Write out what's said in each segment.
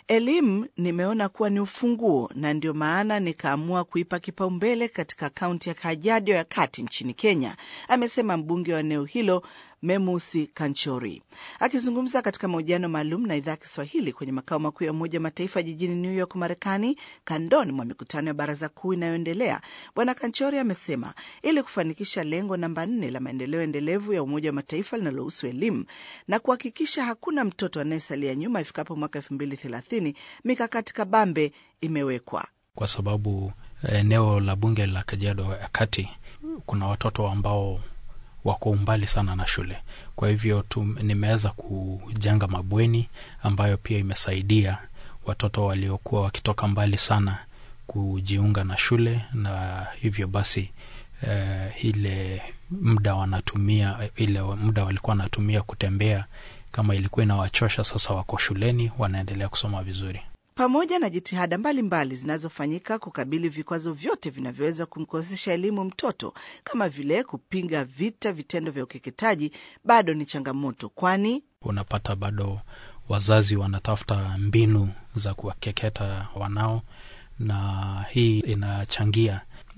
Elimu nimeona kuwa ni ufunguo na ndio maana nikaamua kuipa kipaumbele katika kaunti ya Kajiado ya kati nchini Kenya, amesema mbunge wa eneo hilo Memusi Kanchori akizungumza katika mahojiano maalum na idhaa ya Kiswahili kwenye makao makuu ya Umoja wa Mataifa jijini New York, Marekani, kandoni mwa mikutano ya baraza kuu inayoendelea. Bwana Kanchori amesema ili kufanikisha lengo namba nne la maendeleo endelevu ya Umoja wa Mataifa linalohusu elimu na kuhakikisha hakuna mtoto anayesalia nyuma ifikapo mwaka elfu mbili thelathini, mikakati kabambe imewekwa kwa sababu eneo la bunge la Kajiado ya kati kuna watoto ambao wako umbali sana na shule. Kwa hivyo nimeweza kujenga mabweni ambayo pia imesaidia watoto waliokuwa wakitoka mbali sana kujiunga na shule, na hivyo basi eh, ile muda wanatumia ile muda walikuwa wanatumia kutembea, kama ilikuwa inawachosha, sasa wako shuleni wanaendelea kusoma vizuri pamoja na jitihada mbalimbali zinazofanyika kukabili vikwazo vyote vinavyoweza kumkosesha elimu mtoto kama vile kupinga vita vitendo vya ukeketaji, bado ni changamoto, kwani unapata bado wazazi wanatafuta mbinu za kuwakeketa wanao, na hii inachangia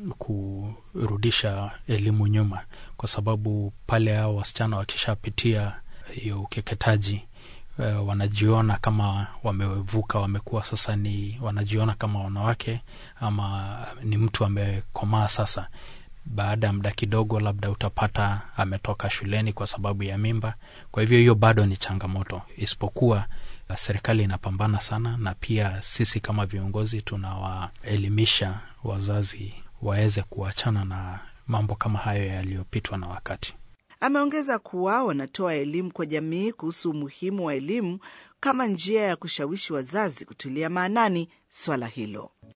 kurudisha elimu nyuma, kwa sababu pale hao wasichana wakishapitia hiyo ukeketaji Uh, wanajiona kama wamevuka, wamekuwa sasa ni wanajiona kama wanawake ama ni mtu amekomaa. Sasa baada ya muda kidogo, labda utapata ametoka shuleni kwa sababu ya mimba. Kwa hivyo hiyo bado ni changamoto, isipokuwa uh, serikali inapambana sana, na pia sisi kama viongozi tunawaelimisha wazazi waweze kuachana na mambo kama hayo yaliyopitwa na wakati. Ameongeza kuwa wanatoa elimu kwa jamii kuhusu umuhimu wa elimu kama njia ya kushawishi wazazi kutilia maanani swala hilo.